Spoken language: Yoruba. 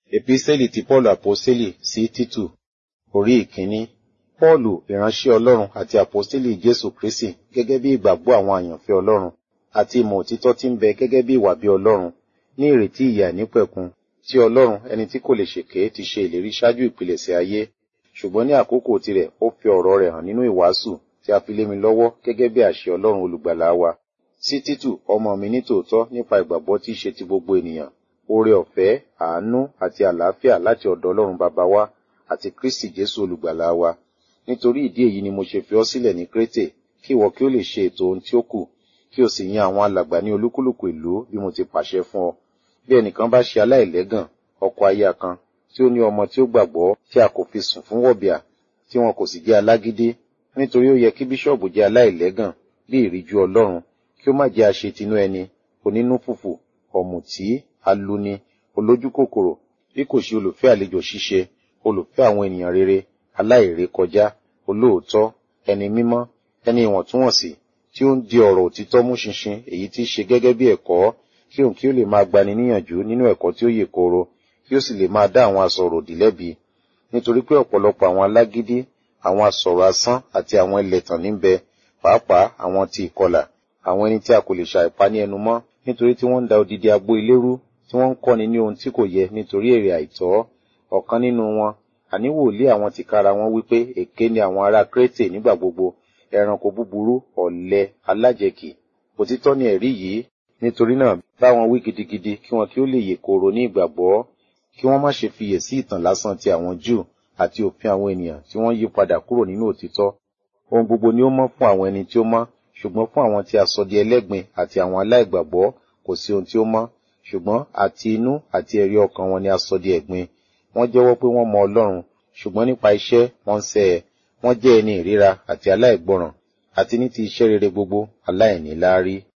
Epísẹ́lì ti Pọ́ọ̀lù Àpọ́sítélì sí Títù Orí ìkíní. Pọ́ọ̀lù ìránṣẹ́ Ọlọ́run àti Àpọ́sítélì Jésù Kristì gẹ́gẹ́ bí ìgbàgbọ́ àwọn àyànfẹ́ Ọlọ́run àti ìmọ̀ òtítọ́ tí ń bẹ gẹ́gẹ́ bí ìwà bí Ọlọ́run ní ìrètí ìyè àìnípẹ̀kun tí Ọlọ́run ẹni tí kò lè ṣèké ti ṣe ìlérí ṣáájú ìpilẹ̀ṣẹ̀ ayé ṣùgbọ́n ní àkókò tirẹ̀ ó fi ọ̀rọ̀ rẹ̀ hàn nínú ìwàásù tí a fi lé mi lọ́wọ́ gẹ́gẹ́ bí àṣẹ Ọlọ́run olùgbàlà wa sí Títù ọmọ mi ní tòótọ́ nípa ìgbàgbọ́ tí í ṣe ti gbogbo ènìyàn oore ọ̀fẹ́ àánú àti àlàáfíà láti ọ̀dọ̀ Ọlọ́run bàbá wa àti Kristi Jésù olùgbàlà wa nítorí ìdí èyí ni mo ṣe fi ọ́ sílẹ̀ ní Krétè kí ìwọ kí ó lè ṣe ètò ohun tí ó kù kí o sì yan àwọn alàgbà ní olúkúlùkù ìlú bí mo ti pàṣẹ fún ọ bí ẹnìkan bá ṣe aláìlẹ́gàn ọkọ aya kan tí ó ní ọmọ tí ó gbàgbọ́ tí a kò fi sùn fún wọ̀bìà tí wọn kò sì jẹ́ alágídí nítorí ó yẹ kí bíṣọ̀bù jẹ́ aláìlẹ́gàn bí ìríjú Ọlọ́run kí ó má jẹ́ aṣetinú ẹni onínú fùfù ọ̀mùtí aluni olójúkòkòrò bí kò ṣe olùfẹ́ àlejò ṣíṣe olùfẹ́ àwọn ènìyàn rere aláìrékọjá olóòótọ́ ẹni mímọ́ ẹni ìwọ̀ntúnwọ̀nsì tí ó ń di ọ̀rọ̀ òtítọ́ mú ṣinṣin èyí tí í ṣe gẹ́gẹ́ bí ẹ̀kọ́ kí òun kí ó lè máa gbani níyànjú nínú ẹ̀kọ́ tí ó yè kooro kí ó sì lè máa dá àwọn asọ̀rọ̀ òdì lẹ́bi nítorí pé ọ̀pọ̀lọpọ̀ àwọn alágídí àwọn asọ̀rọ̀ asán àti àwọn ẹlẹ́tàn níbẹ̀ pàápàá àwọn ti ìkọlà àwọn ẹni tí a kò lè ṣàìpa ní ẹnu mọ́ nítorí tí wọ́n ń da odidi agbo ilé rú tí wọ́n ń kọ́ni ní ohun tí kò yẹ nítorí èrè àìtọ́ ọ̀kan nínú wọn àní wòlíì àwọn tìkára wọn wípé èké ni àwọn ará Krétè nígbà gbogbo ẹranko búburú ọ̀lẹ alájẹkì òtítọ́ ni ẹ̀rí yìí nítorí náà bá wọn wí gidigidi kí wọn kí ó lè yè kooro ní ìgbàgbọ́ kí wọ́n má ṣe fiyè sí ìtàn lásán ti àwọn Júù àti òfin àwọn ènìyàn tí wọ́n yí padà kúrò nínú òtítọ́ ohun gbogbo ni ó mọ́ fún àwọn ẹni tí ó mọ́ ṣùgbọ́n fún àwọn tí a sọ di ẹlẹ́gbin àti àwọn aláìgbàgbọ́ kò sí ohun tí ó mọ́ ṣùgbọ́n àti inú àti ẹ̀rí ọkàn wọn ni a sọ di ẹ̀gbin wọ́n jẹ́wọ́ pé wọ́n mọ Ọlọ́run ṣùgbọ́n nípa iṣẹ́ wọ́n ń sẹ́ ẹ wọ́n jẹ́ ẹni ìríra àti aláìgbọràn àti ní ti iṣẹ́ rere gbogbo aláìníláárí